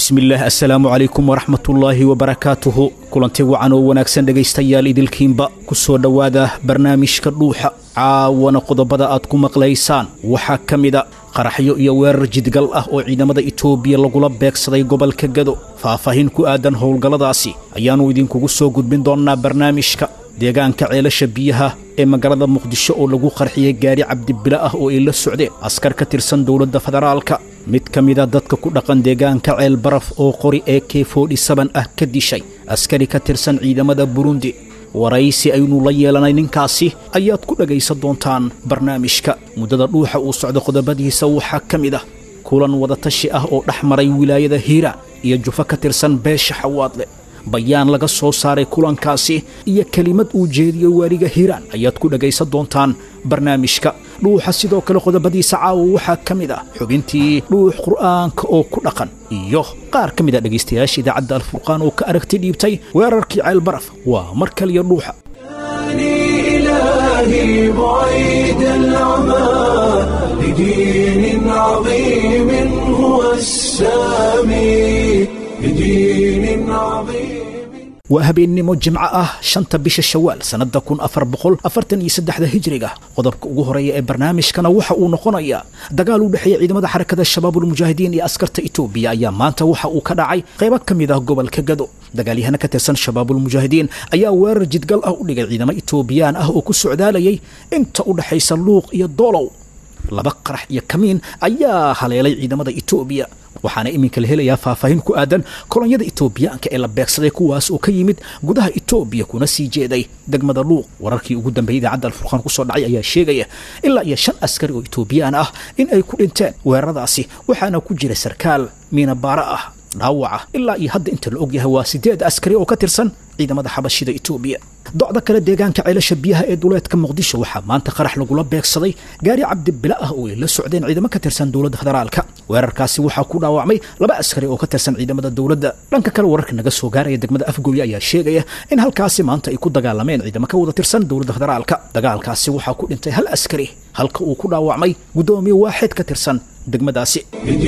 bismillaah assalaamu calaykum waraxmatullaahi wabarakaatuhu kulanti wacan oo wanaagsan dhegaystayaal idilkiinba ku soo dhowaada barnaamijka dhuuxa caawana qodobada aad ku maqlaysaan waxaa ka mida qaraxyo iyo weerar jidgal ah oo ciidamada itoobiya lagula beegsaday gobolka gado faahfaahin ku aadan howlgalladaasi ayaannu idinkugu soo gudbin doonnaa barnaamijka deegaanka ceelasha biyaha ee magaalada muqdisho oo lagu qarxiyey gaari cabdibila ah oo ay la socdeen askar ka tirsan dowladda federaalka mid ka mida dadka ku dhaqan deegaanka ceel baraf oo qori ee k ah ka dishay askari ka tirsan ciidamada burundi waraysi aynu la yeelanay ninkaasi ayaad ku dhegaysan doontaan barnaamijka muddada dhuuxa uu socdo qodobadiisa waxaa ka mid ah kulan wadatashi ah oo dhex maray wilaayada hiiraan iyo jufo ka tirsan beesha xawaadle bayaan laga soo saaray kulankaasi iyo kelimad uu jeediyo waaliga hiiraan ayaad ku dhegaysan doontaan barnaamijka dhuuxa sidoo kale qodobadiisa caawa waxaa ka mid ah xubintii dhuux qur'aanka oo ku dhaqan iyo qaar ka mid a dhegaystayaasha idaacadda alfurqaan oo ka aragti dhiibtay weerarkii ceelbaraf waa mar kaliya dhuuxa إلهي بعيد العمى لدين عظيم هو السامي لدين عظيم waa habeennimo jimco ah shanta bisha shawaal sannadda kun afar boqol afartan iyo saddexda hijriga qodobka ugu horeeya ee barnaamijkana waxa uu noqonayaa dagaal u dhexeeya ciidamada xarakada shabaabulmujaahidiin iyo askarta itoobiya ayaa maanta waxa uu ka dhacay qaybo ka mid ah gobolka gado dagaalyahana ka tirsan shabaabulmujaahidiin ayaa weerar jidgal ah u dhigay ciidamo itoobiyaan ah oo ku socdaalayay inta u dhexaysa luuq iyo doolow laba qarax iyo kamiin ayaa haleelay ciidamada itoobiya waxaana iminka la helayaa faahfaahin ku aadan kolonyada itoobiyaanka ee la beegsaday kuwaas oo ka yimid gudaha itoobiya kuna sii jeeday degmada luuq wararkii ugu dambeeyay idaacadda alfurqaan kusoo dhacay ayaa sheegaya ilaa iyo shan askari oo itoobiyaan ah in ay ku dhinteen weeraradaasi waxaana ku jira sarkaal miinabaara ah dhaawaca ilaa iyo hadda inta la ogyahay waa sideed askari oo ka tirsan ciidamada xabashida itoobiya docda kale deegaanka ceelasha biyaha ee duleedka muqdisho waxaa maanta qarax lagula beegsaday gaari cabdibila ah oo ay la socdeen ciidamo ka tirsan dowladda federaalka weerarkaasi waxaa ku dhaawacmay laba askari oo ka tirsan ciidamada dowladda dhanka kale wararka naga soo gaaraya degmada afgooye ayaa sheegaya in halkaasi maanta ay ku dagaalameen ciidamo ka wada tirsan dowladda federaalka dagaalkaasi waxaa ku dhintay hal askari halka uu ku dhaawacmay guddoomiye waaxid ka tirsan degmadaasi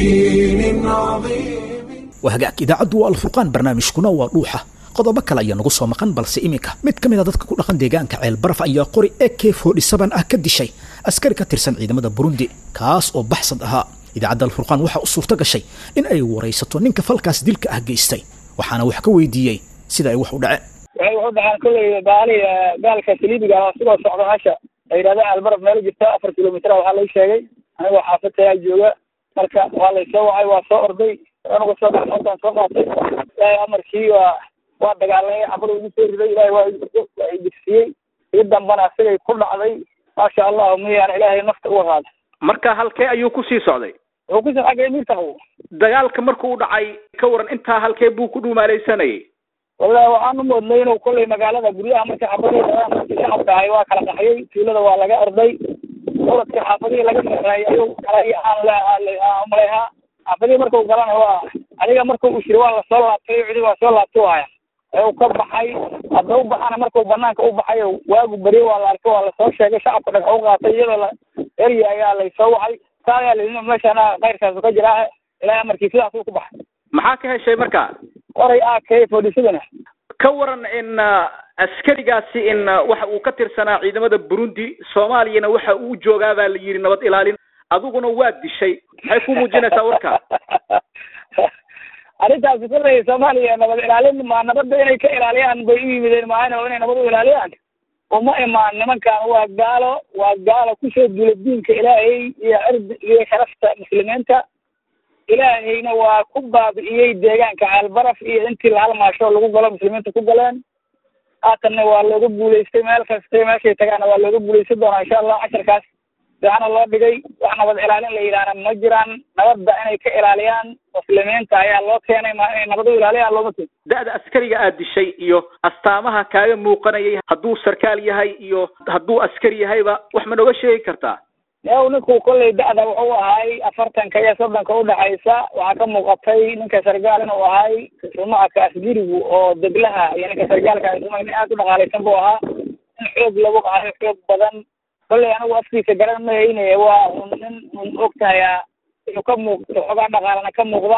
لدين عظيم waa hagaag idaacaddu waa alfurqaan barnaamijkuna waa dhuuxa qodobo kale ayaa nagu soo maqan balse iminka mid ka mid a dadka ku dhaqan deegaanka ceel baraf ayaa qori e k ah ka dishay askari ka tirsan ciidamada burundi kaas oo baxsad ahaa idaacadda alfurqaan waxaa u suurto gashay in ay waraysato ninka falkaas dilka ah geystay waxaana wax ka weydiiyey sida ay wax u dhaceen waxay wuxuu dhaxaan kolley baali gaalka saliibiga ah sigoo socda meesha la yidhahdo albaraf meel jirta afar kilomitr waxaa lay sheegay anigoo xaafadtayaa jooga marka waa laysoo wacay waa soo orday anuga soo dhaxoontaan soo qaatay ilaahay amarkii waa waa dagaalamay xabad ugu soo riday ilaahay waa waa idigsiyey ii dambana asigay ku dhacday maasha allahu miyaan ilaahay nafta uga qaaday marka halkee ayuu kusii socday wuxuu kusoo xagay miirta qabo dagaalka markuu u dhacay ka waran intaa halkee buu ku dhumaalaysanayay wallahi waxaan u moodnay inuu kolley magaalada guryaha markii xabadii dhaceen markii shacabka ahay waa kala qaxyay tuulada waa laga orday oladkii xaafadihii laga maqnaayay ayuu galay aan la umalehaa xaafadihii markuu galana waa adiga markuu u shiri waa lasoo laabtay cidi waa soo laabtay waaya ee uu ka baxay hadda u baxana markuu banaanka u baxay waagu beriye waa la arkay waa lasoo sheegay shacabka dhagax u qaatay iyadoo la erya ayaa laysoo wacay saa ayaa layihi meeshana kayrkaasu ka jiraa ilaahay amarkii sidaasuu ku baxay maxaa ka heshay marka oray a k fodhisadana ka waran in askarigaasi in waxa uu ka tirsanaa ciidamada burundi soomaaliyana waxa uu joogaa baa la yidhi nabad ilaalin adiguna waa dishay maxay ku muujinaysaa warka arrintaasi kolley soomaaliya nabad ilaalin ma nabadda inay ka ilaaliyaan bay u yimideen maahane inay nabad u ilaaliyaan uma imaan nimankan waa gaalo waa gaalo kusoo duula diinka ilaahay iyo cirdi iyo sharafta muslimiinta ilaahayna waa ku baabi'iyey deegaanka ceelbaraf iyo intii la halmaasho lagu galo muslimiinta ku galeen haatanna waa looga guulaystay meel kasta meeshay tagaana waa looga guulaysan doonaa insha allah casharkaas fiicana loo dhigay wax nabad ilaalin la yidhaahna ma jiraan nabadda inay ka ilaaliyaan muslimiinta ayaa loo keenay ma inay nabad u ilaaliyaan looma keen da-da askariga aad dishay iyo astaamaha kaaga muuqanayay hadduu sarkaal yahay iyo hadduu askari yahayba wax ma nooga sheegi kartaa yow ninku kolley da-da wuxuu ahay afartanka iyo soddonka udhaxaysa waxaa ka muuqatay ninka sargaal inuu ahay rumacka asgirigu oo deglaha iyo ninka sargaalka isuma nin aad u dhaqaalaysan buu ahaa in xoog lagu qahayo xoog badan kolley anigu afkiisa garan ma haynaya waa un nin un og tahay inuu ka muuqdo xoogaa dhaqaalana ka muuqdaan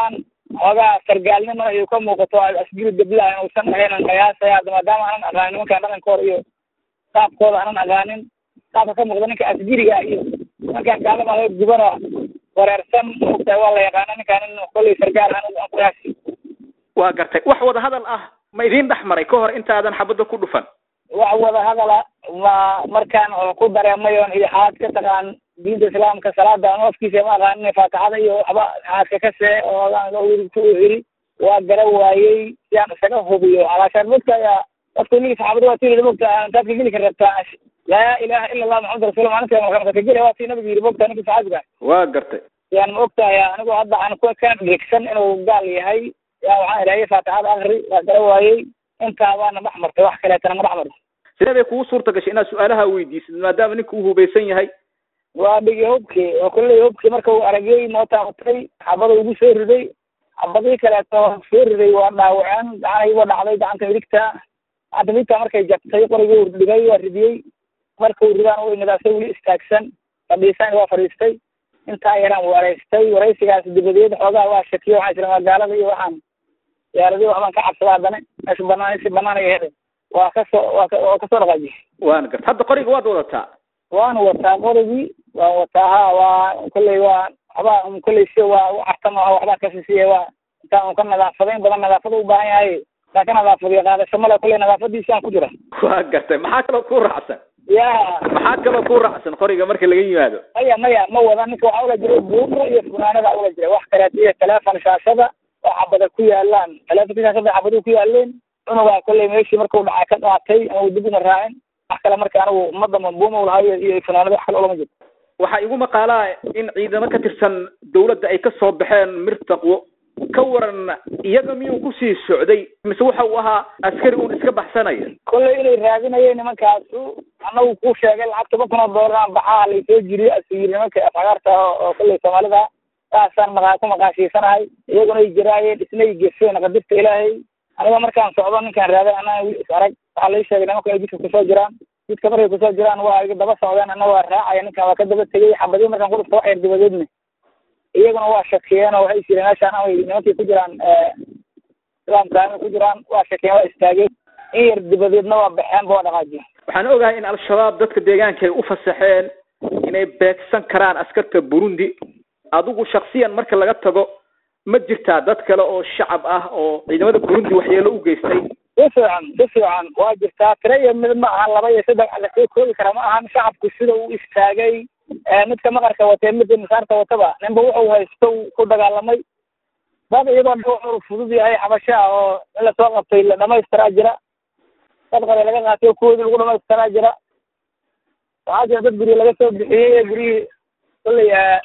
xoogaa sargaalnimo ayuu ka muuqato asgiri dabla inuusan ahaynan qiyaasaya hadda maadaama aanan aqaanin nimankaan dhaqankooda iyo qaabkooda aanan aqaanin qaabka ka muuqda ninka asgiriga iyo nimankaan gaalada hoo gubana wareersan maogtahay waa la yaqaana ninkaan in kolley sargaal aan aan qiyaasi waa gartay wax wada hadal ah ma idiin dhex maray ka hor intaadan xabadda ku dhufan wax wada hadala ma markaan oo ku dareemay oon iyo xaad ka taqaan diinta islaamka salaada aan afkiisa ma aqaanin faatixada iyo waxba xaadka ka see oo wirigta u hiri waa gara waayey si aan isaga hubiyo alaashaan mogta ayaa dadka iligi saxaabada waa tii mogta intaad ka geli ka rabtaa laa ilaha ila allah maxamad rasul maalinta marka ka geli waa tii nabiga yiri mogta ninka saxaabiga waa gartay yaan ma ogtahay anigu hadda aan ku ka dhegsan inuu gaal yahay yaa waxaan idhahay faatixada akri waa gara waayey intaa waana dhex martay wax kaleetana ma dhex marto sidee bay kugu suurta gashay inaad su-aalaha weydiisid maadaama ninka uu hubaysan yahay waa dhigi hubkii oo kolley hubkii marka uu aragay mootaa watay xabada ugu soo riday xabadii kaleeto soo riday waa dhaawaceen gacanayba dhacday gacanta midigta gacanta midigta markay jabtay qorigii uu dhigay waa ridiyey marka uu ridaan u imadaasay weli istaagsan fadhiisan waa fadhiistay intaa yaraan wareystay waraysigaas dibadeed xoogaa waa shakiyo waxaan jira magaalada iyo waxaan diyaaradii waxbaan ka cabsadaa haddana meesha banaan si banaan ay heday waa kasoo waa ka waa kasoo dhaqaajiy waana gartay hadda qoriga waad wadataa waan wataa qorigii waan wataa ha waa kolley waa waxbaa un kolley si waa u cartama waxbaa kasisiiya waa intaan un ka nadaafadayn badan nadaafada u baahan yahay intaan ka nadaafadiyo qaadasho male kolley nadaafadiisi aan ku jira waa gartay maxaa kaloo ku raacsan ya maxaa kaloo ku raacsan qoriga marka laga yimaado maya maya ma wada ninka waxaa ula jiray buumo iyo funaanada ula jiray wax kaleeto iyo teleefon shaashada oo xabada ku yaalaan teleefonka shaashada xabaduu ku yaaleen cunugaa kolley meeshii markuu dhacay ka qaatay ama uu dib uma raacin wax kale marka anigu ummadda mambuuma lahayo iyo funaanada wax kale ulama jirto waxaa igu maqaalaa in ciidamo ka tirsan dawladda ay ka soo baxeen mirtaqwo ka waran iyaga miyuu kusii socday mise waxa uu ahaa askari uun iska baxsanaya kolley inay raadinayeen nimankaasu anagu ku sheegay lacag toban kun oo doolaraan baxaa laysoo jiriyo asuu yiri nimanka afagaarta oo kolley soomaalida saasaan maqa ku maqaashiisanahay iyaguna ay jiraayeen isnay gefeen qadirta ilaahay aniga markaan socdo ninkaan raaday anaa wiil is arag waxaa lai sheegay nimanka ay jidka kusoo jiraan jidka markay kusoo jiraan waa iga daba socdeen ana waa raacaya ninkaan waa ka daba tegey xabadii markaan ku dhufta wax yar dibadeedna iyaguna waa shakiyeen oo waxay jireen meeshaan amay nimankii ku jiraan islaamka amay ku jiraan waa shakiyeen waa istaageen in yar dibadeedna waa baxeenba waa dhaqaajiyeen waxaan ogahay in al-shabaab dadka deegaanka ay u fasaxeen inay beegsan karaan askarta burundi adigu shaksiyan marka laga tago ma jirtaa dad kale oo shacab ah oo ciidamada burundi waxyeelo u geystay si fiican si fiican waa jirtaa tira iyo mid ma ahan laba iyo saddex lasoo koobi kara ma ahan shacabku sida uu istaagay midka maqarka watee midka misaarta wataba ninba wuxuu haysto ku dagaalamay dad iyadoo dhawr fudud yahay xabasho ah oo in lasoo qabtay la dhamaystiraa jira dad qare laga qaatay oo kuwoodii lagu dhamaystiraa jira waxaa jira dad guryo laga soo bixiyey ee guryihii kolley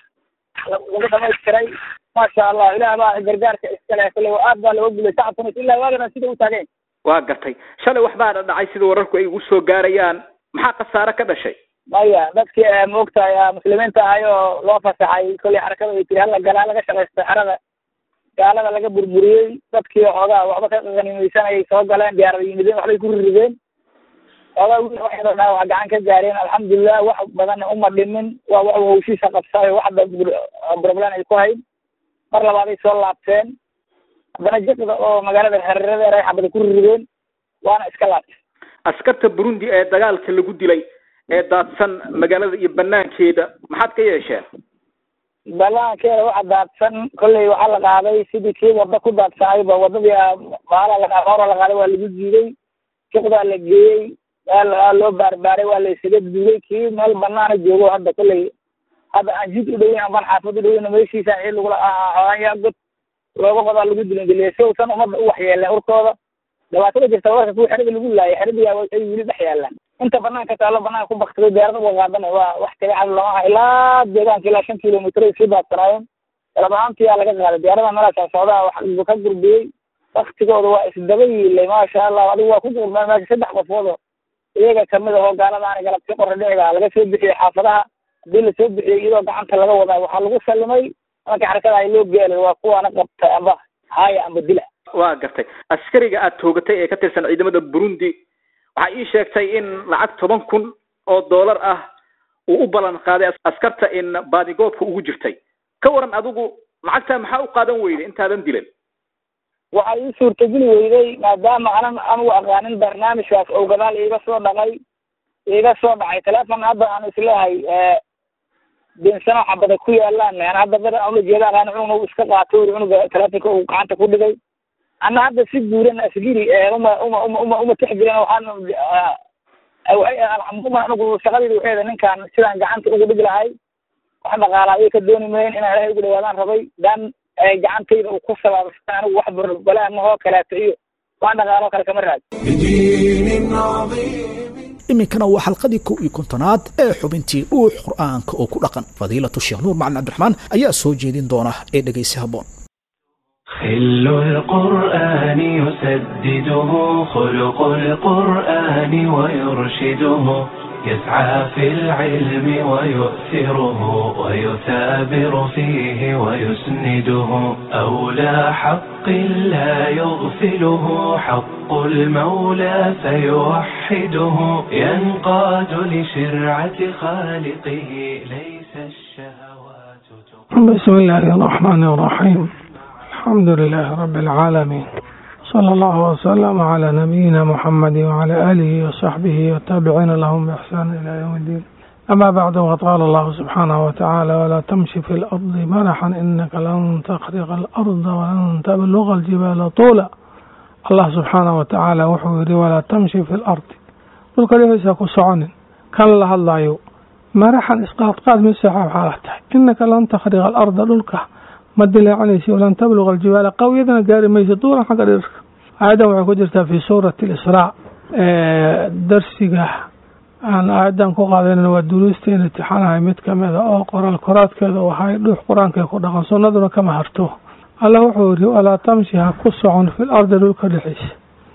lagu dhamaystiray maasha allah ilaah baa gargaarka iskale kolley aad baa looga gulay shacabkuna ilaa waagana sida u taageen waa gartay shalay waxbaana dhacay sida wararku ay ugu soo gaarayaan maxaa khasaare ka dhashay maya dadkii maogtahay muslimiinta ahay oo loo fasaxay kolley xarakada ay tiri hala galaa laga shaqaysta xerada gaalada laga burburiyey dadkii xoogaa waxba ka qanimaysanayay soo galeen diyaarada yimideen waxbay ku rirideen xoogaa wiil waxyadoo dhaa wax gacan ka gaareen alxamdulilah wax badan uma dhimin waa wax hawshiisa qabsayo waxda problem ay ku hayn mar labaaday soo laabteen haddana jiqda oo magaalada hareeradeer ay xabada ku rirideen waana iska laabtay askarta burundi ee dagaalka lagu dilay ee daadsan magaalada iyo banaankeeda maxaad ka yeesheen banaankeeda waxa daadsan kolley waxaa la qaaday sidii kii wada ku daadsanayba wadadii baala la hora la qaaday waa lagu jiiday jiqdaa la geeyey waa loo baarbaaray waa la isaga duulay kii meel banaana joogo hadda kolley hadda aan jid u dhaweyn ambaan xaafad u dhaweyn meeshiisa ciid lagula xoogayaa god looga qodaa lagu dilingeliya si uusan ummadda u waxyeeleen urkooda dhibaatada jirta warka kuwa xerada lagu laayay xeradiyaa ay weli dhex yaalaan inta banaanka taalo banaanka ku baktiday diyaarada uga qaadana waa wax tabiicad lama aha ilaa deegaanka ilaa shan kilomitr ay sii daadsanaayeen dalab ahaantiyaa laga qaaday diyaarada meelaasaan socdaa wax ka gurbiyey waktigooda waa isdaba yiilay maasha allah adigu waa ku gurmeen meesha saddex qofood oo iyaga kamid ahoo gaaladaana galabti qora dhiciga laga soo bixiyey xaafadaha hadii lasoo bixiyey iyadoo gacanta laga wadaa waxaa lagu salimay marka xarakada ay loo geelay waa kuwaana qabta amba haaya amba dila waa gartay askariga aad toogatay ee ka tirsan ciidamada burundi waxaa ii sheegtay in lacag toban kun oo dollar ah uu u ballan qaaday askarta in baadigoobka ugu jirtay ka waran adigu lacagtaa maxaa u qaadan weyday intaadan dilan waxaa ii suurtageli weyday maadaama anan anugu aqaanin barnaamijkaas oo gadaal iiga soo dhaqay iiga soo dhacay teleefon hadda aan isleehay dinsano xabada ku yaalaan an hadda bar aan ula jeeda aqaan cunugna uu iska qaato uri cunuga telefonka uu gacanta ku dhigay ana hadda si guuran asgiri uma uma uma uma uma tixgelin waxaan alxamdulillah anigu shaqadayda waxay ahayd ninkaan sidaan gacanta ugu dhigi lahay wax dhaqaala ayay ka dooni mayen inaan ilahay ugu dhawaadaan rabay dan gacantayda uu ku sabaabsan anigu wax balaa mahoo kaleeto iyo wax dhaqaalo kale kama raad بدين عظيم iminkana waa xalqadii kow iyo kontonaad ee xubintii dhuux qur'aanka oo ku dhaqan fadiilatu sheekh nuur macalin cabdiraxmaan ayaa soo jeedin doona ee dhegaysi habboon خل القرآن يسدده خلق القرآن ويرشده يسعى في العلم ويؤثره ويثابر فيه ويسنده أولى حق لا يغفله حق المولى فيوحده ينقاد لشرعة خالقه ليس الشهوات تقوم بسم الله الرحمن الرحيم الحمد لله رب العالمين صلى الله وسلم على نبينا محمد وعلى آله وصحبه والتابعين لهم بإحسان إلى يوم الدين أما بعد وقال الله سبحانه وتعالى ولا تمشي في الأرض مرحا إنك لن تخرق الأرض ولن تبلغ الجبال طولا الله سبحانه وتعالى وحوري ولا تمشي في الأرض قل كليس كسعن كان لها الله مرحا إسقاط قاد من سحاب حالته إنك لن تخرق الأرض للك ma dilaacanaysi walan tabluga aljibaala qawiyadana gaari maysa duuran xagga dhirka aayadan waxay ku jirtaa fi suurati alisraa darsiga aan aayadan ku qaadanan waa duruusteena imtixaanahay mid kamida oo qoraal koraadkeeda u ahay dhuux qur-aanka ku dhaqan sunnaduna kama harto alla wuxuu yiri walaa tamshi ha ku socon fil ardi dhulka dhexeysa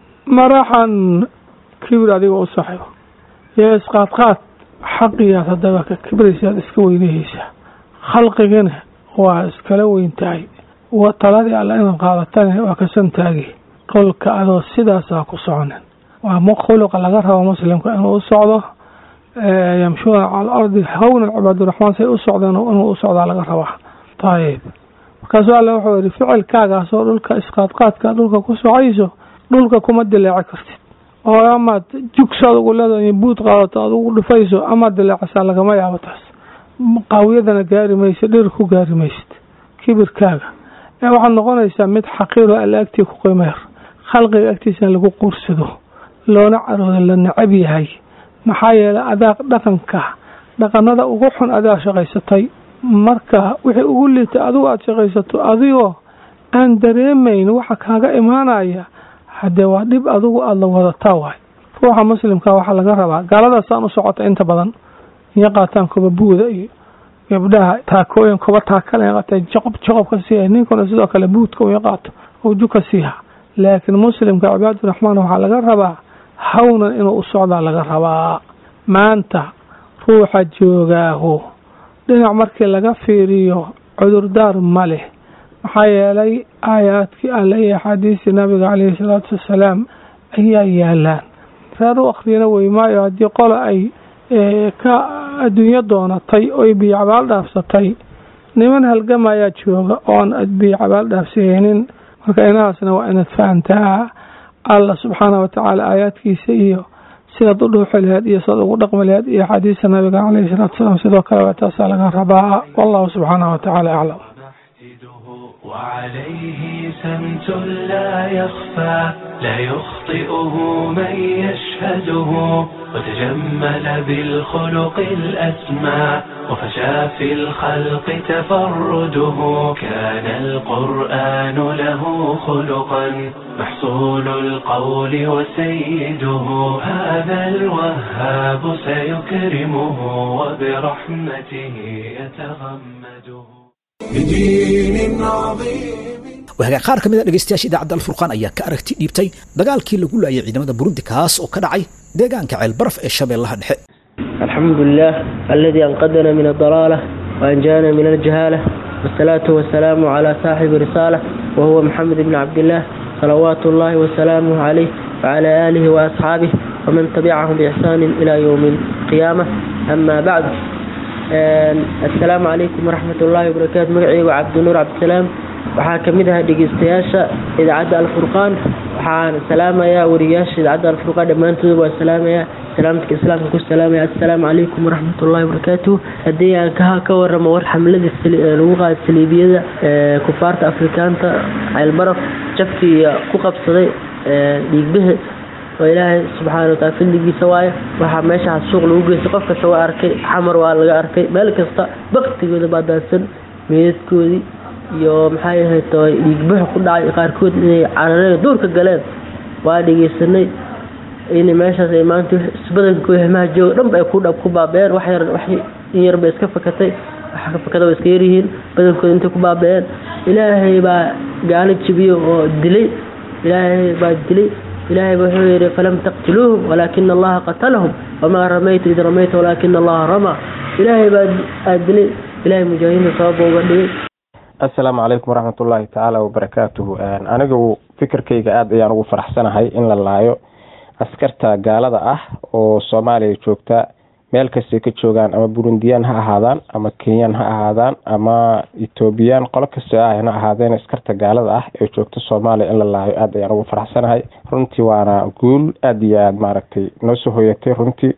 maraxan kibir adiga u saxibo iyo isqaadqaad xaqiyaad haddaba ka kibraysaad iska weynahaysa khalqigana waa iskala weyn tahay taladii alla inaad qaadatana waa kasan taagi dhulka adoo sidaasaa ku soconin waa khuluqa laga rabo muslimka inuu u socdo yamshuuna cala alardi hawnan cibaaduraxmaan say u socdeen inuu u socdaa laga rabaa ayib markaasuu alle wuxuu yihi ficilkaagaasoo dhulka isqaadqaadka dhulka ku socayso dhulka kuma dilaaci kartid oo amaad jugsaad ugu leedahay buud qaadato aad ugu dhufayso amaad dilaacisaa lagama yaabo taas qaawiyadana gaari maysa dhir ku gaari maysid kibirkaaga ee waxaad noqonaysaa mid xaqiiro alla agtii ku qiimeer khalqiga agtiisana lagu quursado loona caroodo la necab yahay maxaa yeelay adaa dhaqanka dhaqanada ugu xun adaa shaqaysatay marka wixii ugu liitay adigu aada shaqaysato adigoo aan dareemayn waxa kaaga imaanaya haddee waa dhib adigu aada la wadataa waay ruuxa muslimka waxaa laga rabaa gaaladaasaan u socota inta badan iyo qaataan kuba buuda iyo gabdhaha taakooyin kuba taakale qaatee joqob joqob ka siiya ninkuna sidoo kale buudka u qaato uju ka siiha laakiin muslimka cibaaduraxmaan waxaa laga rabaa hawnan inuu u socdaa laga rabaa maanta ruuxa joogaahu dhinac markii laga fiiriyo cudurdaar ma leh maxaa yeelay aayaadkii alle iyo axaadiistii nabiga caleyhi salaatu wassalaam ayaa yaalaan reer u akhriyana weymaayo haddii qola ay ka adduunyo doonatay oy biyo cabaal dhaafsatay niman halgamayaa jooga oon biyo cabaal dhaafsahaynin marka inahaasna waa inaad fahantaa alla subxaana watacaala aayaadkiisa iyo sidaad u dhuuxi laheed iyo sidaad ugu dhaqmi laheed iyo axaadiista nabiga caleyhi salaatu wasalaam sidoo kale waa taasaa laga rabaa wallahu subxaana watacaala aclam وعليه سمت لا يخفى لا يخطئه من يشهده وتجمل بالخلق الأسمى وفشى في الخلق تفرده كان القرآن له خلقا محصول القول وسيده هذا الوهاب سيكرمه وبرحمته يتغمده بدين عظيم wahagaa qaar ka mid a dhegaystayaasha idaacadda alfurqaan ayaa ka aragti dhiibtay dagaalkii lagu laayay ciidamada burundi kaas oo ka dhacay deegaanka ceelbaraf ee shabeellaha dhexe الحمد لله الذي أنقذنا من الضلالة وأنجانا من الجهالة والصلاة والسلام على صاحب رسالة وهو محمد بن عبد الله صلوات الله وسلامه عليه وعلى آله وأصحابه ومن تبعهم بإحسان إلى يوم القيامة أما بعد السلام عليكم ورحمة الله وبركاته مقعي وعبد النور عبد السلام waxaa ka mid ahaa dhegeystayaasha idaacadda alfurqaan waxaan salaamayaa wariyaasha idaacadda alfurqaan dhammaantooda waa salaamayaa salaamtka islaamka ku salaamaya assalaamu calaykum waraxmatullahi wabarakaatuh haddii aan ka ka waramo war xamlada lagu qaada saliibiyada kufaarta afrikaanta ceelbaraf jabkii ku qabsaday dhiigbaha oo ilaahay subxaana wataala fadligiisa waayo waxaa meeshaas suuq lagu geystay qof kasta waa arkay xamar waa laga arkay meel kasta baktigooda baa daadsan meedadkoodii iyo maxay ahayd dhiigbaxa ku dhacay qaarkood inay carareen duurka galeen waa dhegeysanay in meeshaas ay maanta isbadanka hemaha jooga dhanba ay ku dhab ku baabeen wax yar wax in yar bay iska fakatay wax ka fakada way iska yaryihiin badankooda intay ku baabeen ilaahay baa gaalo jibiyo oo dilay ilaahay baa dilay ilaahay wuxuu yidhi falam taqtiluuhum walaakina allaha qatalahum wamaa ramayta id ramayta walaakina allaha ramaa ilaahay baa aad dilay ilaahay mujaahidiinta sababa uga dhigay assalaamu calaykum waraxmatullaahi tacaala wabarakaatuhu anigu fikirkayga aada ayaan ugu faraxsanahay in la laayo askarta gaalada ah oo soomaaliya joogta meel kastay ka joogaan ama burundiyaan ha ahaadaan ama kenyaan ha ahaadaan ama etoobiyaan qolo kastoo ah ha ahaadeen askarta gaalada ah ee joogta soomaaliya in la laayo aada ayaan ugu faraxsanahay runtii waana guul aada iyo aada maaragtay noo soo hoyatay runtii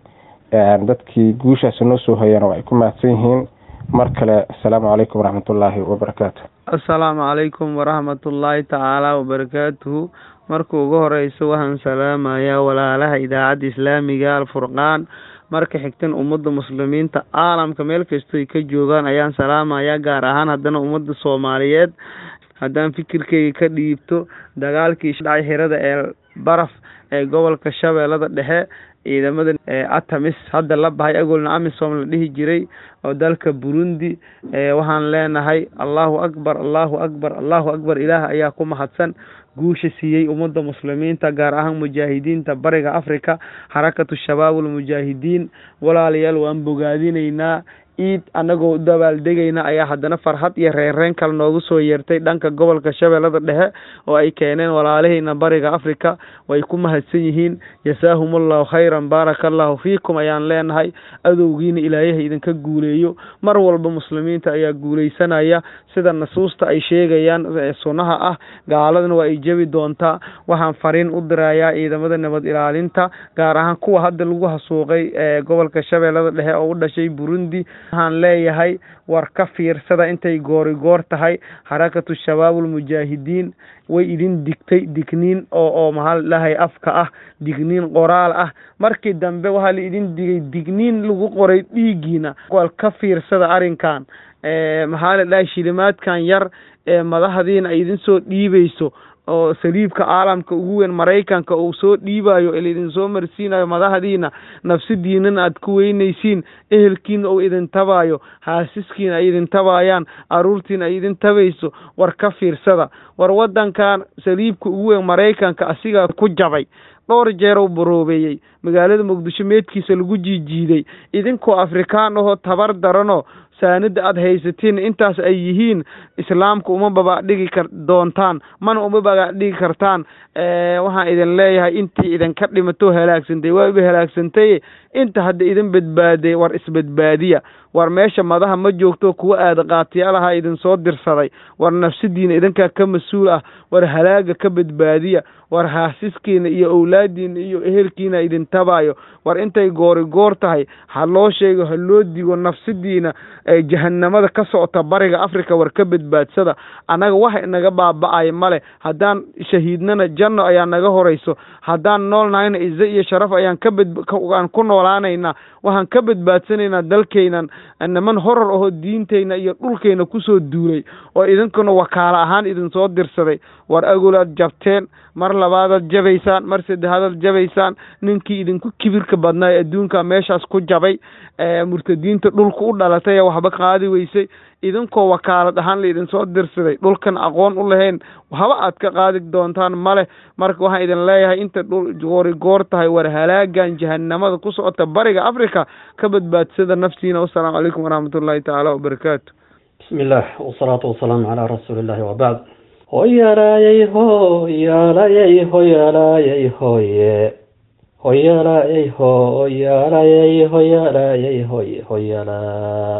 dadkii guushaasi noo soo hoyana waa ay ku mahadsan yihiin mar kale assalaamu calaykum waraxmatullaahi wabarakaatu assalaamu calaykum waraxmatullaahi tacaala wabarakaatuhu marka ugu horeysa waxaan salaamayaa walaalaha idaacadda islaamiga alfurqaan marka xigtan ummadda muslimiinta caalamka meel kastoo ay ka joogaan ayaan salaamayaa gaar ahaan haddana ummadda soomaaliyeed haddaan fikirkeyga ka dhiibto dagaalkii dhacay xirada ee baraf ee gobolka shabeellada dhexe ciidamada atamis hadda la bahay agolna amisom la dhihi jiray oo dalka burundi waxaan leenahay allahu akbar allahu akbar allahu akbar ilaah ayaa ku mahadsan guusha siiyey ummadda muslimiinta gaar ahaan mujaahidiinta bariga africa xarakatu shabaab ulmujaahidiin walaalayaal waan bogaadinaynaa ciid annagoo dabaaldegayna ayaa haddana farxad iyo reereen kale noogu soo yeertay dhanka gobolka shabeellada dhexe oo ay keeneen walaalahayna bariga africa way ku mahadsan yihiin jasaahum allahu khayran baaraka allahu fiikum ayaan leenahay adowgiina ilaayaha idinka guuleeyo mar walba muslimiinta ayaa guuleysanaya sida nasuusta ay sheegayaan sunnaha ah gaaladana waa ay jebi doontaa waxaan fariin u dirayaa ciidamada nabad ilaalinta gaar ahaan kuwa hadda lagu hasuuqay ee gobolka shabeellada dhexe oo u dhashay burundi waxaan leeyahay war ka fiirsada intay goori goor tahay xarakatu shabaab ulmujaahidiin way idin digtay digniin oo oo maxaa la dhahay afka ah digniin qoraal ah markii dambe waxaa la idin digay digniin lagu qoray dhiiggiina wal ka fiirsada arrinkan maxaa la dhahay shilimaadkan yar ee madaxdiina ay idin soo dhiibayso oo saliibka caalamka ugu weyn maraykanka uu soo dhiibayo idin soo marsiinayo madaxdiina nafsidiinana aad ku weynaysiin ehelkiina uu idin tabayo haasiskiina ay idin tabayaan caruurtiina ay idin tabayso war ka fiirsada war wadankan saliibka ugu weyn maraykanka asigaa ku jabay dhowr jeer uu baroobeeyey magaalada muqdisho meedkiisa lagu jiijiiday idinkoo afrikaan ahoo tabar daranoo saanida aada haysatiin intaas ay yihiin islaamka uma babadhigi kar doontaan mana uma babadhigi kartaan waxaan idin leeyahay intii idinka dhimatoo halaagsantay waa iba halaagsantay inta hadda idin badbaaday war isbadbaadiya war meesha madaha ma joogto kuwa aada qaatiyaalaha idin soo dirsaday war nafsidiina idinkaa ka mas-uul ah war halaaga ka badbaadiya war haasiskiina iyo owlaadiina iyo ehelkiina idin tabayo war intay goori goor tahay ha loo sheego ha loo digo nafsidiina jahanamada ka socota bariga africa war ka badbaadsada annaga wax inaga baaba-ay male haddaan shahiidnana janno ayaa naga horeyso haddaan nool nahayna ize iyo sharaf ayaan kabadaan ku noolaanaynaa waxaan ka badbaadsanaynaa dalkaynan niman horar ahoo diinteyna iyo dhulkayna kusoo duulay oo idinkuna wakaalo ahaan idinsoo dirsaday war agolaad jabteen mar labaadaad jabaysaan mar saddexaadaad jabaysaan ninkii idinku kibirka badnaa ee adduunka meeshaas ku jabay murtadiinta dhulka u dhalatay ee waxba qaadi weysay idinkoo wakaalad ahaan la idinsoo dirsaday dhulkan aqoon u lahayn waxba aad ka qaadi doontaan male marka waxaan idin leeyahay inta dhul goori goor tahay war halaagan jahanamada ku socota bariga africa ka badbaadsada nafsiina wasalaamu calaykum waraxmatullaahi tacaala wabarakaatu bismi illah wasalaatu wasalaamu calaa rasuuli illahi wabacd hoyalaayay hoyaalayay hoyalaayay hoye hoyalaayay hoyaalayay hoyaalayay hoye hoyala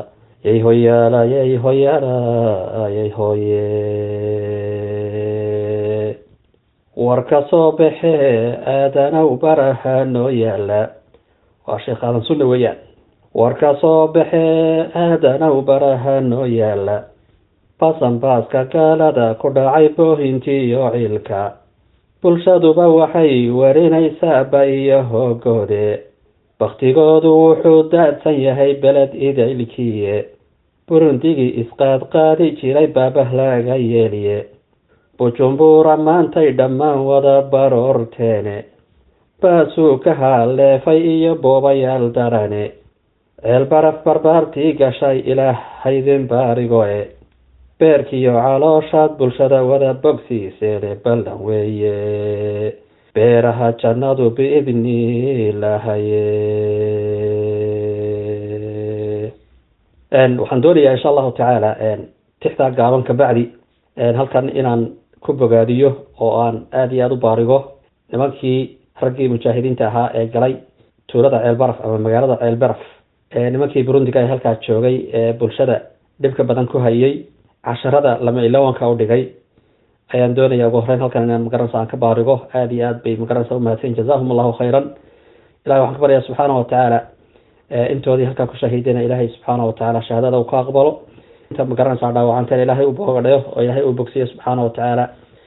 yay hoyaala yay hoyaala yay hooye war ka soo baxee aadanow baraha noo yaala waa sheekh aadan sunna weeyaan war ka soo baxee aadanow baraha noo yaala basanbaaska gaalada ku dhacay boohintii iyo ciilka bulshaduba waxay warinaysaa ba iyo hoogoode baktigoodu wuxuu daadsan yahay beled idaylkiye burundigii isqaadqaadi jiray baabah laga yeeliye bujumbura maantay dhammaan wada baroorteene baasuu ka haaleefay iyo boobayaal darane ceel baraf barbaartii gashay ilaah haydin baarigoe beerkiyo calooshaad bulshada wada bogsiiseene ballan weeye beeraha jannadu biidni lahaye waxaan doonayaa insha allahu tacaala tixdaa gaaban kabacdi halkan inaan ku bogaadiyo oo aan aada iyo aada u baarigo nimankii raggii mujaahidiinta ahaa ee galay tuulada ceelbaraf ama magaalada ceelbaraf nimankii burundiga ee halkaa joogay ee bulshada dhibka badan ku hayay casharada lama ilawanka u dhigay ayaan doonaya ugu horeyn halkan inaan magaranaysa aan ka baarigo aada iyo aad bay magaranaysa umahadsan jazahum allahu khayran ilahi waxaan ka baryaa subxaana watacaala intoodii halkaa ku shahiidayna ilaahay subxaana watacaala shahaadada uu ka aqbalo inta magaranaysa dhaawacanteena ilaahay u boogadhayo oo ilaahay uu bogsiyo subxaana watacaala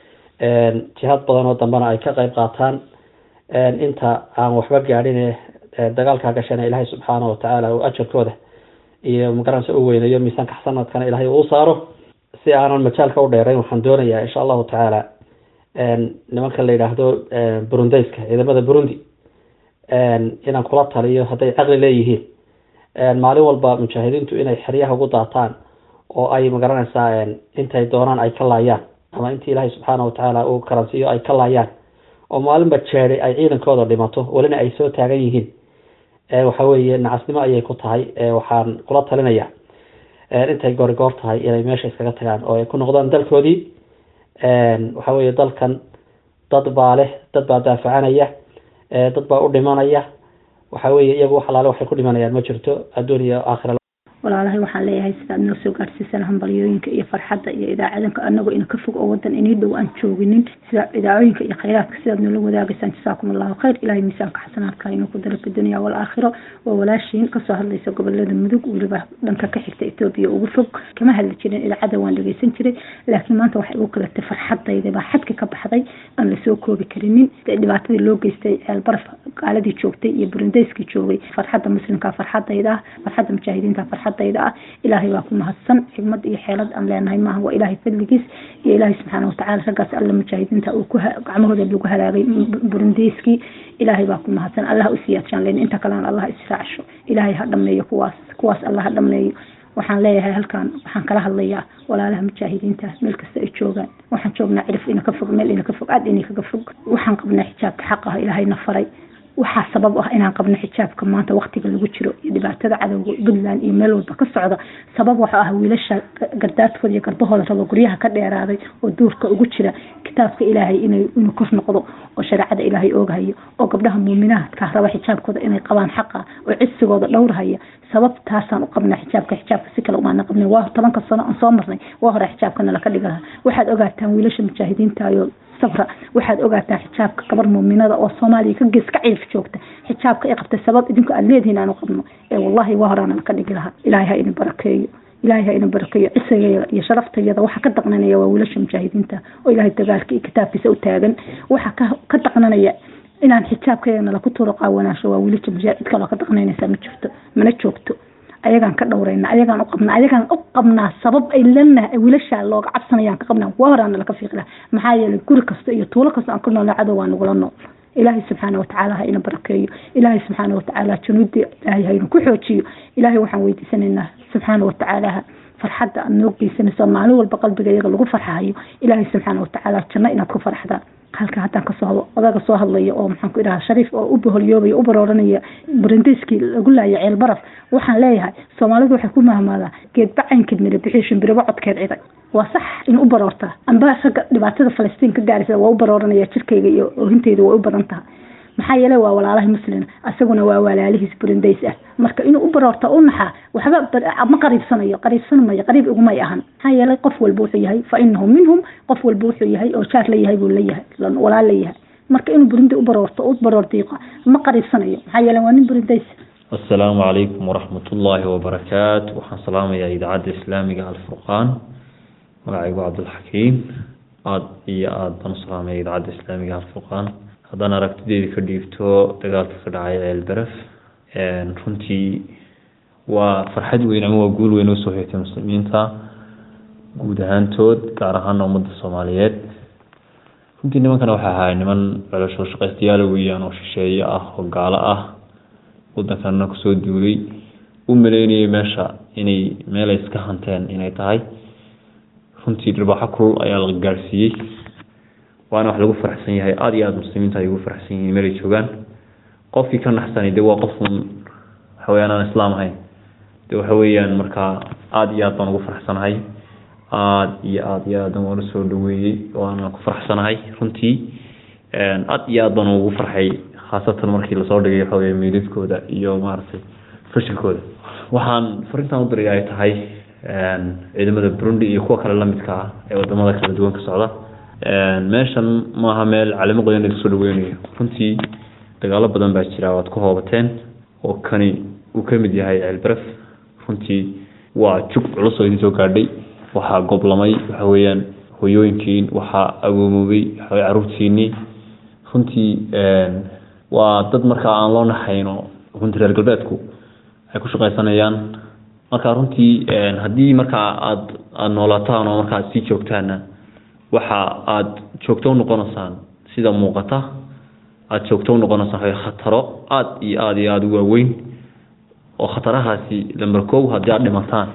jihaad badan oo dambena ay ka qayb qaataan inta aan waxba gaadhin ee dagaalkaa gashana ilaahay subxaana watacaala uu ajarkooda iyo magaranaysa u weynayo miisaanka xasanadkana ilaahay uu saaro si aanan majaalka u dheerayn waxaan doonayaa insha allahu tacaala nimanka la yidhaahdo burundeyska ciidamada burundi inaan kula taliyo hadday caqli leeyihiin maalin walba mujaahidiintu inay xeryaha ugu daataan oo ay magaranaysaa intay doonaan ay ka laayaan ama intii ilaahay subxaana watacaala uu karansiiyo ay ka laayaan oo maalinba jeeday ay ciidankooda dhimato welina ay soo taagan yihiin waxa weeye nacasnimo ayay ku tahay waxaan kula talinaya intay goori goor tahay inay meesha iskaga tagaan oo ay ku noqdaan dalkoodii waxa weeye dalkan dad baa leh dad baa daafacanaya dad baa u dhimanaya waxa weeye iyagu wax alaale waxay ku dhimanayaan ma jirto adduun iyo aakhira walaalahay waxaan leeyahay sidaad noo soo gaarsiisan hambalyooyinka iyo farxadda iyo idaacadanka anagoo ina ka fog oo wadan inii dhow aan jooginin sida idaacooyinka iyo khayraadka sidaad noola wadaagaysaan jasaakum allahu khayr ilahay miisaanka xasanaadka inuu ku daro fi dunya walaakhiro waa walaashiin kasoo hadlaysa gobolada mudug weliba dhanka ka xigta etoobiya ugu fog kama hadli jirin idaacada waan dhegeysan jiray laakiin maanta waxay ugu kalatay farxadayda baa xadka ka baxday aan lasoo koobi karinin dhibaatadii loo geystay ceelbaraf gaaladii joogtay iyo burundeyskii joogay farxadda muslimka farxadayda ah farxadda mujaahidiinta farxadda ah ilaahay baa ku mahadsan xigmad iyo xeelad aan leenahay maaha waa ilaahay fadligiis iyo ilaahay subxaana watacaala raggaas alla mujaahidiinta uu ku gacmahooda lagu halaagay burundeyskii ilaahay baa ku mahadsan allah u siyaadjaan leen inta kalena allah israacsho ilaahay ha dhameeyo kuwaas kuwaas allah ha dhameeyo waxaan leeyahay halkan waxaan kala hadlayaa walaalaha mujaahidiinta meel kasta ay joogaan waxaan joognaa cirif ina ka fog meel ina ka fog aad ina kaga fog waxaan qabnaa xijaabka xaq ah ilaahayna faray waxaa sabab ah inaan qabno xijaabka maanta waktiga lagu jiro iyo dhibaatada cadowga puntland iyo meel walba ka socda sabab waxuu ah wiilasha gardaadkooda iyo garbahooda rabo guryaha ka dheeraaday oo duurka ugu jira kitaabka ilaahay inuu kor noqdo oo shareecada ilaahay ooghayo oo gabdhaha muuminaadka raba xijaabkooda inay qabaan xaqa oo cisigooda dhowrhaya sababtaasaan u qabnaa xijaabka xijaabka si kale umaana qabnay waa tobanka sano aan soo marnay waa hore xijaabkana laka dhigi lahaa waxaad ogaataan wiilasha mujaahidiintayo sabra waxaad ogaataan xijaabka gabar muuminada oo soomaaliya ka gees ka ciif joogta xijaabka ay qabtay sabab idinku aad leedihiin aanu qabno ee wallahi waa horaana laka dhigi lahaa ilaahay ha idin barakeeyo ilaahay ha idin barakeeyo cisagayada iyo sharaftayada waxa ka daqnanaya waa wiilasha mujaahidiinta oo ilaahay dagaalka iyo kitaabkiisa u taagan waxa ka daqnanaya inaan xijaabkeena laku turo qaawanaasho waa wiilasha mujaahid cid kaloo ka daqnaynaysaa ma jirto mana joogto ayagaan ka dhowrayna ayagaan u qabnaa ayagaan u qabnaa sabab ay lanaha wiilashaa looga cabsanayaan ka qabnaa waa horaana laka fiiqla maxaa yeelay guri kasta iyo tuulo kasta aan ku noolna cadow waa nagula nool ilaahay subxaana watacaala ha ina barakeeyo ilaahay subxaana watacaala januudi ilaahay ha ina ku xoojiyo ilaahay waxaan weydiisanaynaa subxaana watacaala farxadda aad noo geysanayso maalin walba qalbiga iyaga lagu farxahayo ilaahay subxaana watacaala janno inaad ku farxdaan halka haddaan kasoo odaga soo hadlaya oo maxaan ku idhaha shariif oo u boholyoobaya u barooranaya burundeyskii lagu laaya ceel baraf waxaan leeyahay soomaalidu waxay ku mahmaadaa geed bacaynkeed mira bixii shimbiraba codkeed ciday waa sax in u baroortaa amba ragga dhibaatada falastiin ka gaaraysa waa u barooranaya jirkayga iyo oohinteyda way u badan tahay maxaa yeelay waa walaalahi muslina isaguna waa walaalihiis burindays ah marka inuu u baroorto u naxaa waxba ma qariibsanayo qariibsan mayo qariib igumay ahan maxaa yeelay qof walba wuxuu yahay fa inahu minhum qof walba wuxuu yahay oo jaar la yahay buu leeyahay walaal la yahay marka inuu burundi u baroorto u baroordiiqo ma qariibsanayo maxaa yeelay waa nin burindays asalaamu calaykum waraxmat ullaahi wabarakaatu waxaan salaamayaa idaacadda islaamiga alfurqaan magacaygu cabdulxakiim aada iyo aada baan u salaamaya idaacadda islaamiga alfurqaan haddaan aragtideeda ka dhiibto dagaalka ka dhacay ceelberef runtii waa farxad weyn ama waa guul weyn oo soo heetay muslimiinta guud ahaantood gaar ahaana ummadda soomaaliyeed runtii nimankana waxay ahaay niman celosho shaqaystayaal weeyaan oo shisheeye ah oo gaalo ah waddankanna kusoo duulay u maleynayay meesha inay meel ay iska hanteen inay tahay runtii dharbaaxo kulul ayaa la gaadhsiiyey waana wax lagu faraxsan yahay aada iyo aada muslimiinta ay ugu faraxsan yihiin meel ay joogaan qofkii ka naxsanay de waa qofun waxaweyaan aan islaam ahayn de waxa weeyaan markaa aada iyo aad baan ugu faraxsanahay aada iyo aada iyo aadan waan usoo dhaweeyey waana ku faraxsanahay runtii aada iyo aad baan ugu farxay khaasatan markii lasoo dhigay waxa weya meydadkooda iyo maaragtay fashilkooda waxaan farintan u diray ay tahay ciidamada burundi iyo kuwa kale lamidka ah ee wadamada kala duwan ka socda meeshan maaha meel calimo qoyan laga soo dhaweynayo runtii dagaalo badan baa jira waad ku hoobateen oo kani uu ka mid yahay ceelberef runtii waa jug culus oo idin soo gaadhay waxaa goblamay waxa weeyaan hoyooyinkiin waxaa agoomoobay waxawey caruurtiinii runtii waa dad markaa aan loo naxayno runtii reer galbeedku ay ku shaqaysanayaan marka runtii haddii markaa aad aada noolaataan oo markaa sii joogtaana waxa aada joogto unoqonaysaan sida muuqata aada joogto unoqonaysaan way khataro aada iyo aada iyo aada u waaweyn oo khatarahaasi lamber kow haddii aada dhimataan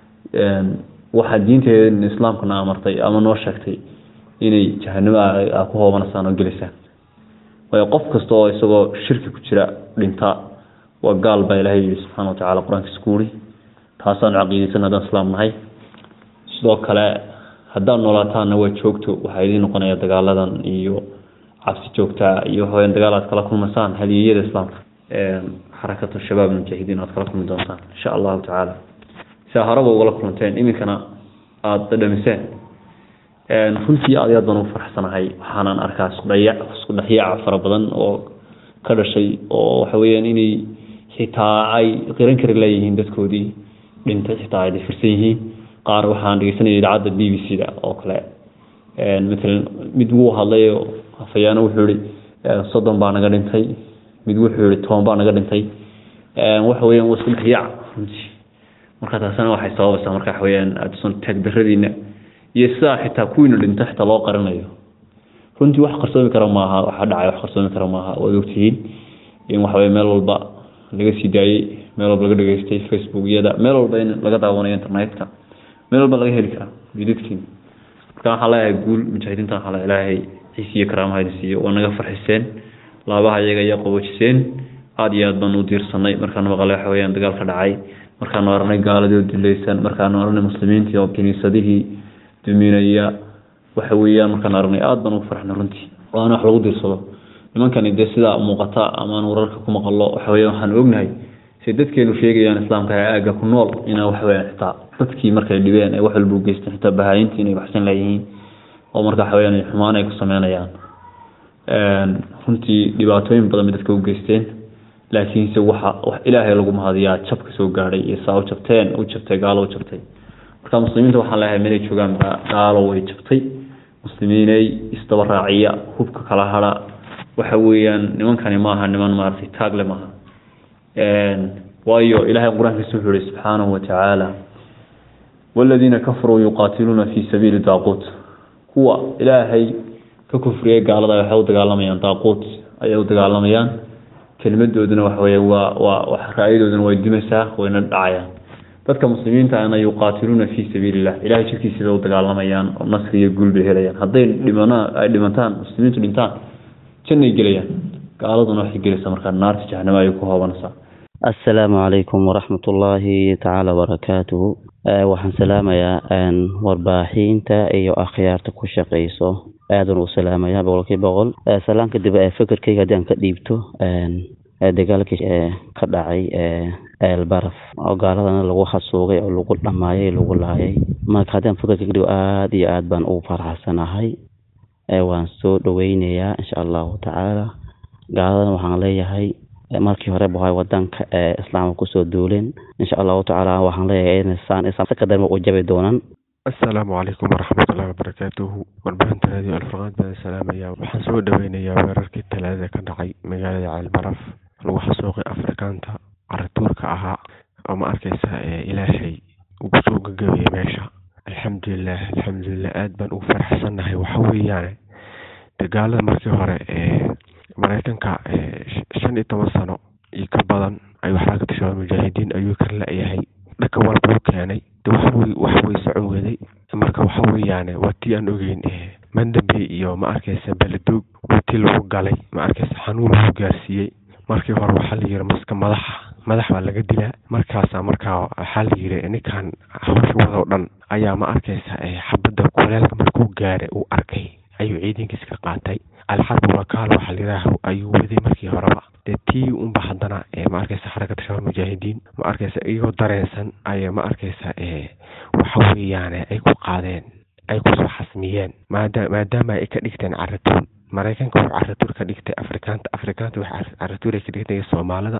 waxaa diinteeda islaamkana amartay ama noo sheegtay inay jahanamo aa ku hoobanaysaan oo gelaysaan waayo qof kasta oo isagoo shirki ku jira dhinta waa gaal baa ilaahay yihi subxaana watacala qur-aankiisa ku uri taasaanu caqiideysan haddaan islaam nahay sidoo kale haddaad noolaataanna waa joogto waxaa idiin noqonaya dagaaladan iyo cabsi joogtaa iyo waxaweyaan dagaal aad kala kulmaysaan haliyeyada islaamka xarakatu shabaab mujaahidiin aad kala kulmi doontaan insha allahu tacaala sidaa horeba ugala kulanteen iminkana aada dhadhamiseen runtii aad iyo aad baan ugu faraxsanahay waxaanan arkaa isudhaya isku dhexyaaca fara badan oo ka dhashay oo waxa weeyaan inay xitaa ay qiran kari leeyihiin dadkoodii dhintay xitaa ay difirsan yihiin qaar waxaan dhegeysanaya idaacadda b b c da oo kale matalan mid wuu hadlay oo hafayaano wuxuu yihi soddon baa naga dhintay mid wuxuu yihi toban baa naga dhintay waxa weeyaan waa isku dhexyaac runtii marka taasina waxay sababaysaa marka waxa weeyaan aadsan taagdaradiina iyo sidaa xitaa kuwiina dhinta xitaa loo qarinayo runtii wax qarsoomi kara maaha waxa dhacay wax qarsoomi kara maaha waad ogtihiin in waxaweye meel walba laga sii daayey meel walba laga dhageystay facebookyada meel walba in laga daawanayo internetka meel walba laga heli karaa jidadkiin marka waxaan leeyahay guul mujaahidiinta waxaa le ilaahay ciisi iyo karaamaha idin siiyo waa naga farxiseen laabaha iyaga ayaa qaboojiseen aada iyo aad baan u diirsanay markaanu maqalay waxa weyaan dagaal ka dhacay markaanu aragnay gaaladii oo dilaysan markaanu aragnay muslimiintii oo kiniisadihii duminaya waxa weeyaan markaan aragnay aada baan ugu farxnay runtii waana wax lagu diirsado nimankani dee sidaa muuqata amaan wararka ku maqalo waxa weya waxaan ognahay say dadkeenu sheegayaan islaamka ee aagga ku nool inaa waxaweyaan xitaa dadkii markay dhibeen ee wax walba u geysteen xitaa bahaayintii inay baxsan leeyihiin oo marka waxa weyaan xumaan ay ku sameynayaan runtii dhibaatooyin badan bay dadka u geysteen laakiinse waxa wax ilaahay lagu mahadiyaa jabka soo gaadhay iyo saa u jabteen u jabtay gaalo u jabtay marka muslimiinta waxaan leeyahay meelay joogaan ba gaalo way jabtay muslimiinay isdaba raaciya hubka kala hada waxa weeyaan nimankani maaha niman maaragtay taagle maaha waayo ilaahay qur-aankiisa wuxuu yihi subxaanahu watacaala waladiina kafaruu yuqaatiluuna fi sabiili daaquut kuwa ilaahay ka kufriyay gaalada waxay u dagaalamayaan daaquut ayay u dagaalamayaan kelimadooduna waxa weeye waa waa ra-yadooduna way dimaysaa wayna dhacayaan dadka muslimiinta ana yuqaatiluuna fi sabiili illah ilahay jirkiisa bay u dagaalamayaan oo nasri iyo guul bay helayaan hadday dhimanaan ay dhimantaan muslimiintu dhintaan jannay gelayaan gaaladuna waxay gelaysaa markaa naarta jahanamo ayay ku hoobanaysaa assalaamu calaykum waraxmat ullaahi tacaala wabarakaatuhu waxaan salaamayaa warbaaxiinta iyo akhyaarta ku shaqeyso aadan u salaamaya boqolkiiba boqol salaan kadib fikirkayga haddii aan ka dhiibto dagaalkii ka dhacay eelbaraf oo gaaladana lagu xasuuqay oo lagu dhamaayay lagu laayay marka haddii aan fikirka ka dhigo aada iyo aad baan ugu faraxsanahay waan soo dhaweynayaa insha allahu tacaala gaaladana waxaan leeyahay markii hore bahay wadanka ee islaamka kusoo duuleen insha allahu tacaala waxaan leeyahay inasaan islaamka darma u jabi doonaan asalaamu calaykum waraxmatullahi wabarakaatuhu warbaahinta raadiyo alfurqaan baan salaamaya waxaan soo dhaweynayaa weerarkii talaadada ka dhacay magaalada ceelbaraf lagu xasuuqay afrikaanta carituurka ahaa oo ma arkaysa ilaahay ugu soo gagabayay meesha alxamdulilah alxamdulilah aada baan ugu faraxsannahay waxa weeyaane dagaalada markii hore ee maraykanka shan iyo toban sano iyo ka badan ayuu xarakada shabaab mujaahidiin ayuu kar la-yahay dhanka walba u keenay de waxwey wax way socon weday marka waxa weeyaane waa tii aan ogeyn mandambe iyo ma arkaysa beledoog waa tii lagu galay ma arkaysa xanuun lagu gaarsiiyey markii hore waxaa la yiri maska madaxa madax baa laga dilaa markaasa markaa waxaa la yiri ninkan hawsha wadoo dhan ayaa ma arkaysa xabadda kuleelka markuu gaara uu arkay ayuu ciidankiis ka qaatay alxarbi wakaal waxaa layidhaah ayuu waday markii horeba dee tii unba haddana ma arkaysa xarakada shabaab mujaahidiin ma arkaysa iyagoo dareensan ay ma arkaysa waxa weeyaane ay ku qaadeen ay kusoo xasmiyeen maada maadaama ay ka dhigteen caratuur maraykanka wuxuu caratuur ka dhigtay afrikaanta afrikaanta waxay caratuur ay ka dhigtay soomaalida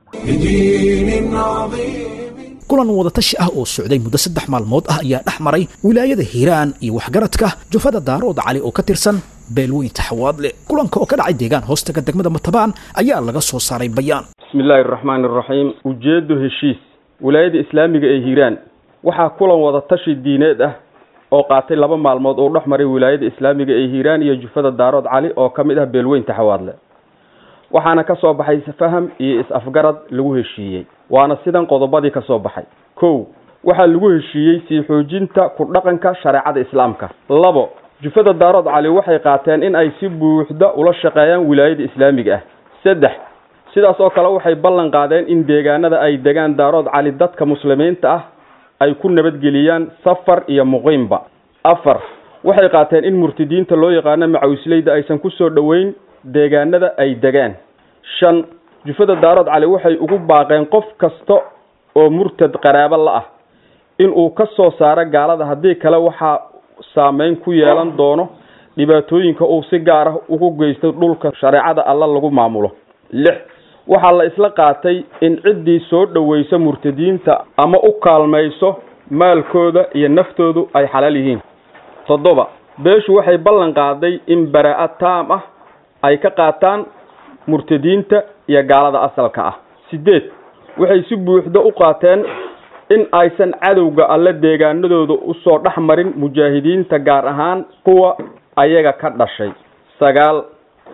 kulan wadatashi ah oo socday muddo saddex maalmood ah ayaa dhex maray wilaayada hiiraan iyo waxgaradka jufada daarood cali oo ka tirsan beelweynta xawaadle kulanka oo ka dhacay deegaan hoostaga degmada matabaan ayaa laga soo saaray bayaan bismillaahi araxmaani araxiim ujeeddo heshiis wilaayada islaamiga ee hiiraan waxaa kulan wadatashi diineed ah oo qaatay laba maalmood oo dhex maray wilaayada islaamiga ee hiiraan iyo jufada daarood cali oo ka mid ah beelweynta xawaadle waxaana ka soo baxay faham iyo is-afgarad lagu heshiiyey waana sidan qodobadii ka soo baxay kow waxaa lagu heshiiyey sii xoojinta ku dhaqanka shareecada islaamka labo jufada daarood cali waxay qaateen in ay si buuxda ula shaqeeyaan wilaayada islaamiga ah saddex sidaas oo kale waxay ballan qaadeen in deegaanada ay degaan daarood cali dadka muslimiinta ah ay ku nabadgeliyaan safar iyo muqiimba afar waxay qaateen in murtidiinta loo yaqaano macawisleyda aysan kusoo dhoweyn deegaanada ay degaan shan jufada daarood cali waxay ugu baaqeen qof kasta oo murtad qaraabo la ah in uu ka soo saaro gaalada haddii kale waxaa saameyn ku yeelan doono dhibaatooyinka uu si gaar ah ugu geysto dhulka shareecada alla lagu maamulo lix waxaa la isla qaatay in ciddii soo dhoweysa murtadiinta ama u kaalmayso maalkooda iyo naftoodu ay xalaal yihiin toddoba beeshu waxay ballan qaaday in baraa-a taam ah ay ka qaataan murtadiinta iyo gaalada asalka ah sideed waxay si buuxda u qaateen in aysan cadowga alle deegaanadooda usoo dhex marin mujaahidiinta gaar ahaan kuwa ayaga ka dhashay sagaal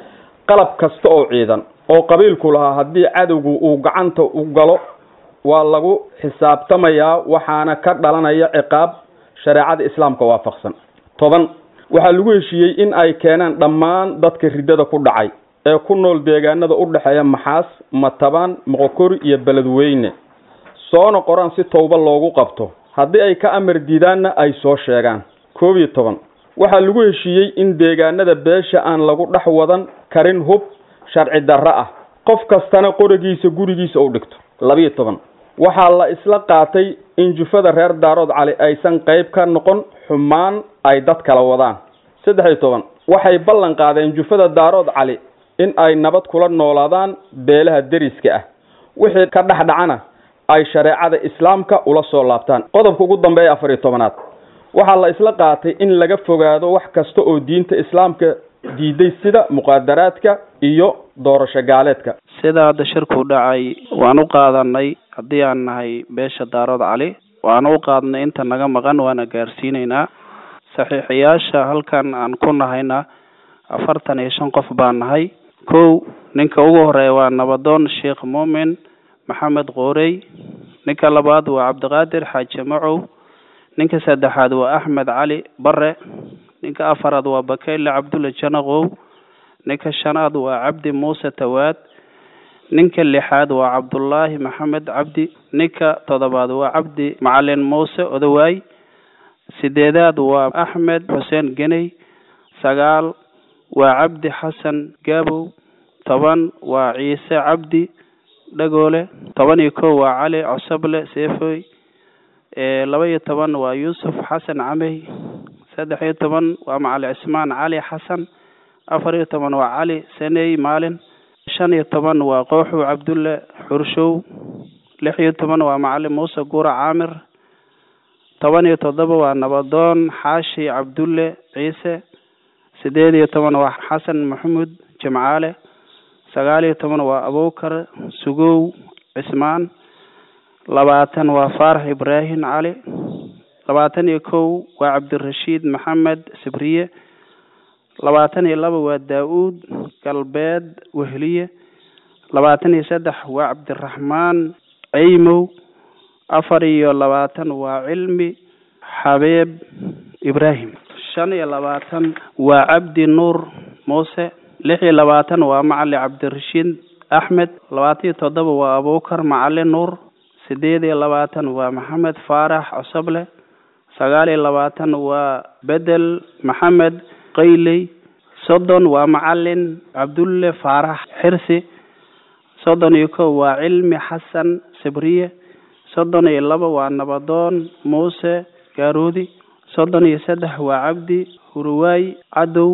qalab kasta oo ciidan oo qabiilku lahaa haddii cadowgu uu gacanta u galo waa lagu xisaabtamayaa waxaana ka dhalanaya ciqaab shareecada islaamka waafaqsan toban waxaa lagu heshiiyey in ay keenaan dhammaan dadka riddada ku dhacay ee ku nool deegaanada u dhexeeya maxaas matabaan moqokori iyo beledweyne soona qoraan si towba loogu qabto haddii ay ka amar diidaanna ay soo sheegaan koob iyo toban waxaa lagu heshiiyey in deegaanada beesha aan lagu dhex wadan karin hub sharci darro ah qof kastana qorigiisa gurigiisa u dhigto labiyo toban waxaa la isla qaatay in jufada reer daarood cali aysan qayb ka noqon xumaan ay dad kala wadaan saddex iyo toban waxay ballan qaadeen jufada daarood cali in ay nabad kula noolaadaan beelaha deriska ah wixii ka dhex dhacana ay shareecada islaamka ula soo laabtaan qodobka ugu dambeeya afar iyo tobanaad waxaa la isla qaatay in laga fogaado wax kasta oo diinta islaamka diiday sida muqaadaraadka iyo doorasho gaaleedka sida hadda shirku dhacay waan u qaadanay haddii aan nahay beesha daarood cali waana u qaadnay inta naga maqan waana gaarsiinaynaa saxiixiyaasha halkan aan ku nahayna afartan iyo shan qof baan nahay kow ninka ugu horeeya waa nabadoon sheekh muumin maxamed qoorey ninka labaad waa cabdiqaadir xaaji macow ninka saddexaad waa axmed cali bare ninka afaraad waa bakeyle cabdulle janaqow ninka shanaad waa cabdi muuse tawaad ninka lixaad waa cabdullaahi maxamed cabdi ninka toddobaad waa cabdi macalin muuse odawaay sideedaad waa axmed xuseen geney sagaal waa cabdi xasan gaabow toban waa ciise cabdi dhagoole toban iyo kow waa cali cosable seefoy laba iyo toban waa yuusuf xasan camey saddex iyo toban waa macali cismaan cali xasan afar iyo toban waa cali saney maalin shan iyo toban waa kooxow cabdulle xurshow lix iyo toban waa macalin muuse guura caamir toban iyo toddoba waa nabadoon xaashi cabdulle ciise sideed iyo toban waa xasan maxamuud jimcaale sagaal iyo toban waa abubakar sugow cismaan labaatan waa faarax ibraahim cali labaatan iyo kow waa cabdirashiid maxamed sibriye labaatan iyo laba waa daa-uud galbeed wehliye labaatan iyo saddex waa cabdiraxmaan ceymow afar iyo labaatan waa cilmi xabeeb ibraahim shan iyo labaatan waa cabdi nuur muuse lix iyo labaatan waa macali cabdirashiid axmed labaatan iyo toddoba waa abubakar macali nuur sideed iyo labaatan waa maxamed faarax cosable sagaal iyo labaatan waa bedel maxamed qayley soddon waa macalin cabdulle faarax xirsi soddon iyo kow waa cilmi xasan sibriye soddon iyo laba waa nabadoon muuse gaaroodi soddon iyo saddex waa cabdi huruwaay cadow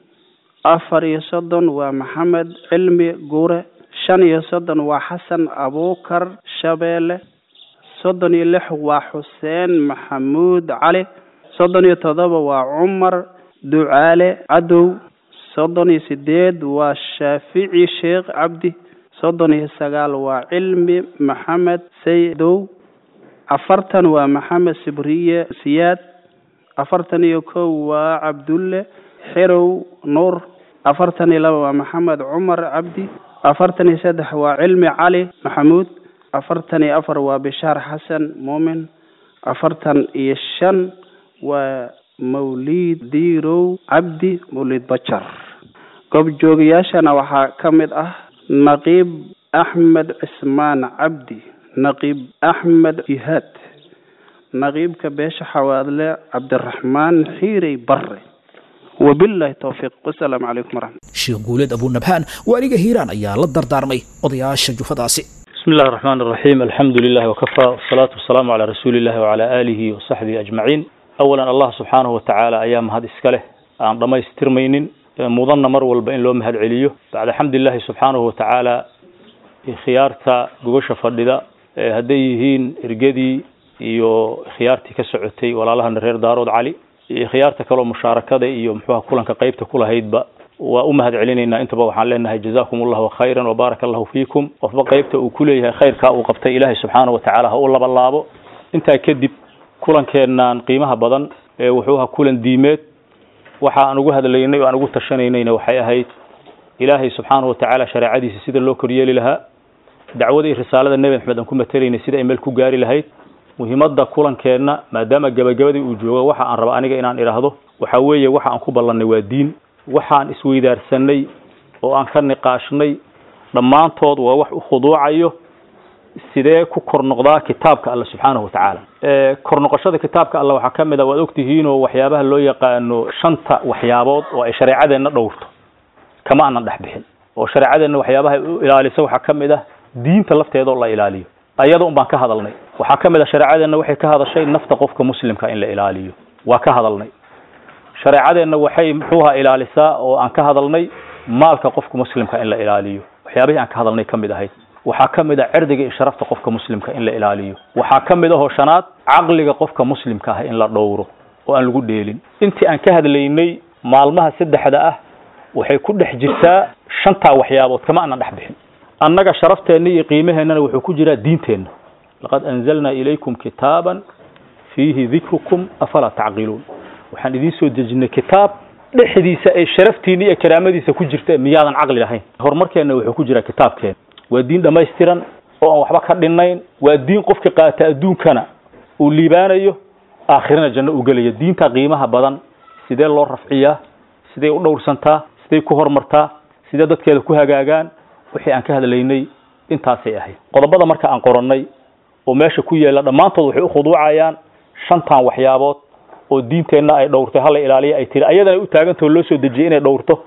afar iyo soddon waa maxamed cilmi guure shan iyo soddon waa xasan abukar shabeelle soddon iyo lix waa xuseen maxamuud cali soddon iyo toddoba waa cumar ducaale cadow soddon iyo sideed waa shaafici sheekh cabdi soddon iyo sagaal waa cilmi maxamed saydow afartan waa maxamed sibriye siyaad afartan iyo kow waa cabdulle xerow nuur afartan iyo laba waa maxamed cumar cabdi afartan iyo saddex waa cilmi cali maxamuud afartan iyo afar waa bishaar xasan muumin afartan iyo shan waa mawlid diirow cabdi mawlid bajar goobjoogayaashana waxaa ka mid ah naqiib axmed cismaan cabdi naqiib axmed jihaad naqiibka beesha xawaadle cabdiraxmaan xiirey bare wabillahi towfiiq wasalaamu calaykum waraxmat sheekh guuleed abunabhaan waaliga hiiraan ayaa la dardaarmay odayaasha jufadaasi بسم الله الرحمن الرحيم الحمد لله وكفى والصلاة والسلام على رسول الله وعلى آله وصحبه أجمعين أولا الله سبحانه وتعالى أيام هذا إسكاله أن رمى يسترمين مضن مر والبين لهم هذا عليه بعد حمد الله سبحانه وتعالى خيارتا جوش فرددا هديهين إرجدي iyo khiyaartii ka socotay walaalahan reer daarood cali iyo khiyaarta kaloo mushaarakada iyo muxuuha kulanka qaybta ku lahaydba waa u mahad celinaynaa intaba waxaan leenahay jazakum allahu khayran wabaaraka allahu fiikum qofba qaybta uu ku leeyahay khayrkaa uu qabtay ilaahay subxaana watacaala ha u labalaabo intaa kadib kulankeennan qiimaha badan ee wuxuu ahaa kulan diimeed waxa aan ugu hadlaynay oo aan ugu tashanaynayna waxay ahayd ilaahay subxaana watacaala shareecadiisa sida loo koryeeli lahaa dacwada iyo risaalada nebi maxamed aan ku matelaynay sida ay meel ku gaari lahayd muhiimadda kulankeenna maadaama gabagabadii uu joogo waxa aan raba aniga inaan idhaahdo waxa weeye waxa aan ku ballannay waa diin waxaan isweydaarsanay oo aan ka niqaashnay dhammaantood waa wax u khuduucayo sidee ku kor noqdaa kitaabka alle subxaanahu watacaala kor noqoshada kitaabka alle waxaa ka mid a waad ogtihiinoo waxyaabaha loo yaqaano shanta waxyaabood oo ay shareecadeenna dhowrto kama aanan dhex bixin oo shareecadeenna waxyaabaha u ilaalisa waxaa ka mid ah diinta lafteeda oo la ilaaliyo ayada un baan ka hadalnay waxaa ka mid a shareecadeenna waxay ka hadashay nafta qofka muslimka in la ilaaliyo waa ka hadalnay shareecadeenna waxay muxuuha ilaalisaa oo aan ka hadalnay maalka qofka muslimka in la ilaaliyo waxyaabihii aan ka hadalnay ka mid ahayd waxaa ka mid a cirdiga iyo sharafta qofka muslimka in la ilaaliyo waxaa ka mid ahoo shanaad caqliga qofka muslimka ah in la dhowro oo aan lagu dheelin intii aan ka hadlaynay maalmaha saddexda ah waxay ku dhex jirtaa shantaa waxyaabood kama aanan dhex bixin annaga sharafteenna iyo qiimaheennana wuxuu ku jiraa diinteenna laqad anzalnaa ilaykum kitaaban fiihi dikrukum afalaa tacqiluun waxaan idiin soo dejinay kitaab dhexdiisa ay sharaftiina iyo karaamadiisa ku jirta miyaadan caqli lahayn horumarkeenna wuxuu ku jiraa kitaabkeena waa diin dhammaystiran oo aan waxba ka dhinnayn waa diin qofka qaata adduunkana uu liibaanayo aakhirana janno uu gelaya diinta qiimaha badan sidee loo rafciyaa sidee u dhowrsantaa sidee ku horumartaa sidee dadkeeda ku hagaagaan wixii aan ka hadlaynay intaasay ahayd qodobada marka aan qorannay oo meesha ku yeela dhammaantood waxay u khuduucayaan shantan waxyaabood oo diinteenna ay dhowrtay hala ilaaliya ay tiri ayadana u taagantao loo soo dejiyay inay dhowrto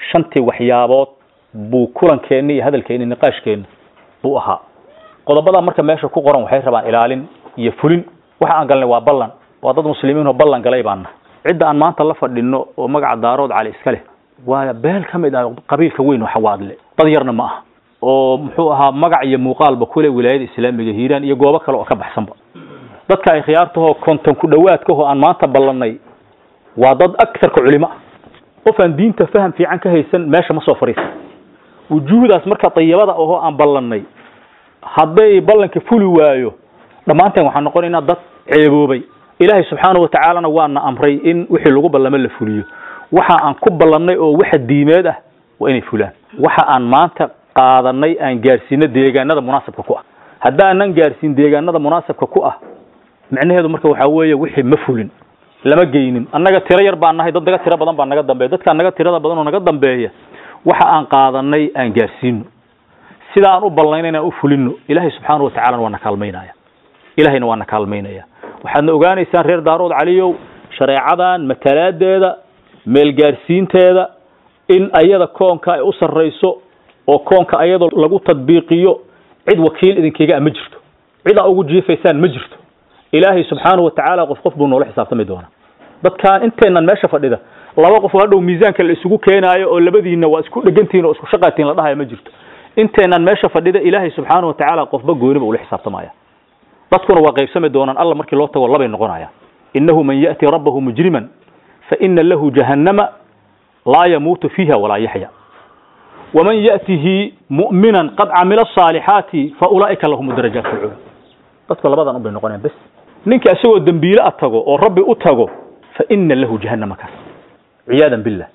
shantii waxyaabood buu kulankeenni iyo hadalkeenni niqaashkeenna buu ahaa qodobadaa marka meesha ku qoran waxay rabaan ilaalin iyo fulin waxa aan galnay waa ballan waa dad muslimiin oo ballan galay baan nahay cidda aan maanta la fadhino oo magaca daarood cali iska leh waa beel ka mid ah qabiilka weyn oo xawaadle dad yarna ma aha oo muxuu ahaa magac iyo muuqaalba kule wilaayada islaamiga hiiraan iyo goobo kale oo ka baxsanba dadka ay khiyaartahoo konton ku dhowaadkahoo aan maanta ballanay waa dad agarka culimo ah qof aan diinta faham fiican ka haysan meesha ma soo fadhiisa wujuuhdaas marka dayibada ahoo aan ballanay hadday ballanka fuli waayo dhammaanteen waxaan noqonaynaa dad ceeboobay ilaahay subxaana watacaalana waana amray in wixii lagu ballamo la fuliyo waxa aan ku ballannay oo waxa diimeed ah waa inay fulaan waxa aan maanta qaadanay aan gaarsiino deegaanada munaasabka ku ah haddaanan gaarsiin deegaanada munaasabka ku ah micnaheedu marka waxaa weeye wixii ma fulin lama geynin annaga tiro yar baan nahay dad naga tiro badan baa naga dambeeya dadkaa naga tirada badan oo naga dambeeya waxa aan qaadanay aan gaarsiino sida aan u ballayna inaan u fulino ilaahay subxaana watacalana waa na kaalmaynaya ilahayna waa na kaalmaynaya waxaadna ogaanaysaan reer daarood caliyow shareecadan matalaadeeda meelgaarsiinteeda in ayada koonka ay u sarrayso oo koonka ayadoo lagu tadbiiqiyo cid wakiil idinkaga ma jirto cid aa ugu jiifaysaan ma jirto ilaahay subxaanahu watacaala qof qof buu noola xisaabtami doonaa dadkaan inteenan meesha fadhida laba qof hadhow miisaanka la isugu keenaayo oo labadiinna waa isku dhegantihin oo isku shaqaatiin la dhahayo ma jirto inteenan meesha fadhida ilaahay subxaanahu watacaala qofba gooniba ula xisaabtamaya dadkuna waa qaybsami doonaan alla markii loo tago labay noqonayaan innahu man ya'ti rabbahu mujriman fa ina lahu jahannama laa yamuutu fiiha walaa yaxya waman ya'tihi mu'minan qad camila asaalixaati fa ulaa'ika lahum darajaat alcula dadku labadan unbay noqonayaan bes ninka isagoo dembiile a tago oo rabbi u tago fa ina lahu jahannama kaas ciyaadan billah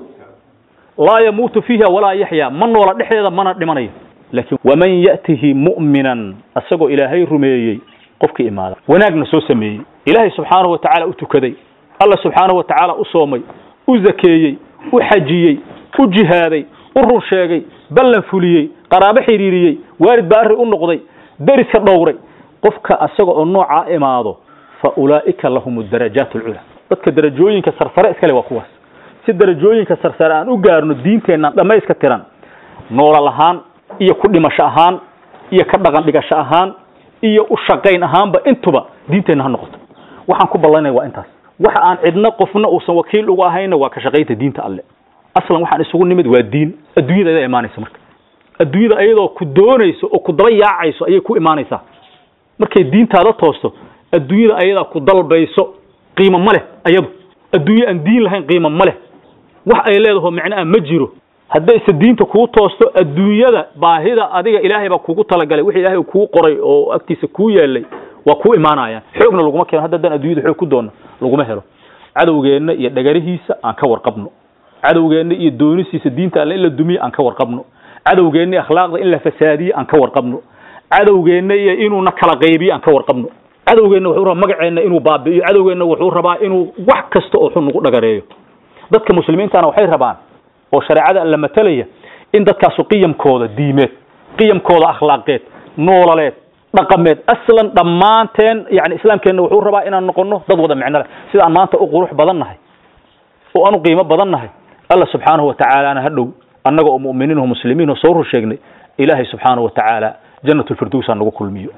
laa yamuutu fiiha walaa yaxya ma noola dhexdeeda mana dhimanayo laakiin waman ya'tihi mu'minan isagoo ilaahay rumeeyey qofkii imaada wanaagna soo sameeyey ilaahay subxaanahu watacaala u tukaday alla subxaanahu watacaala u soomay u zakeeyey u xajiyey u jihaaday u run sheegay ballan fuliyey qaraabo xiriiriyey waalid baa arri u noqday deriska dhowray qofka asaga oo noocaa imaado fa ulaa'ika lahum darajaat alcula dadka darajooyinka sarsare iskale waa kuwaas si darajooyinka sarsare aan u gaarno diinteennan dhammayska tiran noolal ahaan iyo ku dhimasho ahaan iyo ka dhaqan dhigasho ahaan iyo u shaqayn ahaanba intuba diinteenna ha noqoto waxaan ku ballanaya waa intaas waxa aan cidna qofna uusan wakiil uga ahayna waa ka shaqaynta diinta alle aslan waxaan isugu nimid waa diin adduunyada ayadaa imaanaysa marka adduunyada ayadoo ku doonayso oo ku daba yaacayso ayay ku imaanaysaa markay diintaada toosto adduunyada ayadaa ku dalbayso qiimo ma leh ayadu adduunye aan diin lahayn qiimo ma leh wax ay leedaho micnaha ma jiro haddayse diinta kuu toosto adduunyada baahida adiga ilaahay baa kugu talagalay wixii ilaahay kuu qoray oo agtiisa kuu yeelay waa kuu imaanayaan xoogna laguma keeno hadda haddaan adduunyada xoog ku doonno laguma helo cadowgeenna iyo dhagarihiisa aan ka warqabno cadowgeenna iyo doonisiisa diinta alle in la dumiyo aan ka warqabno cadowgeenna iyo akhlaaqda in la fasaadiyo aan ka warqabno cadowgeenna iyo inuuna kala qaybiyo aan ka warqabno cadowgeenna wuxuu rabaa magaceenna inuu baabi'iyo cadowgeenna wuxuu rabaa inuu wax kasta oo xun nagu dhagareeyo dadka muslimiintana waxay rabaan oo shareecada la matalaya in dadkaasu qiyamkooda diimeed qiyamkooda akhlaaqeed noolaleed dhaqameed aslan dhammaanteen yani islaamkeenna wuxuu rabaa inaan noqono dad wada micno leh sida aan maanta u qurux badan nahay oo aan u qiimo badan nahay alla subxaanahu watacaalana ha dhow annaga oo mu'miniin oo muslimiin oo soo rur sheegnay ilaahay subxaanahu watacaala jannat lfirdows ha nagu kulmiyo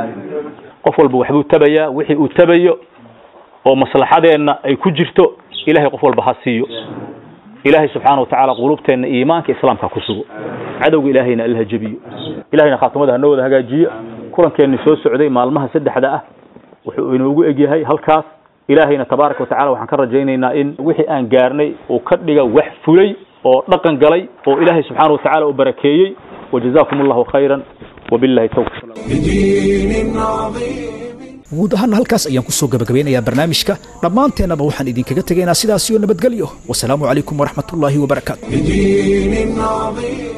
qof walba waxbuu tabayaa wixii uu tabayo oo maslaxadeenna ay ku jirto ilahay qof walba ha siiyo ilaahay subxaana watacaala qulubteenna iimaanka islaamka ku sugo cadowga ilaahayna allaha jebiyo ilahayna khaatimada hanoo wada hagaajiyo kulankeenni soo socday maalmaha saddexda ah wuxuu inoogu egyahay halkaas ilaahayna tabaaraka watacala waxaan ka rajaynaynaa in wixii aan gaarnay uu ka dhiga wax fulay oo dhaqan galay oo ilaahay subxaana watacaala u barakeeyey wajazakum allahu khayran wabillahi tawfiq بدين عظيم guud ahaana halkaas ayaan ku soo gabagabeynayaa barnaamijka dhammaanteennaba waxaan idinkaga tegaynaa sidaas iyo nabadgelyo wasalaamu calaykum waraxmatullaahi wabarakaatu بدين عظيم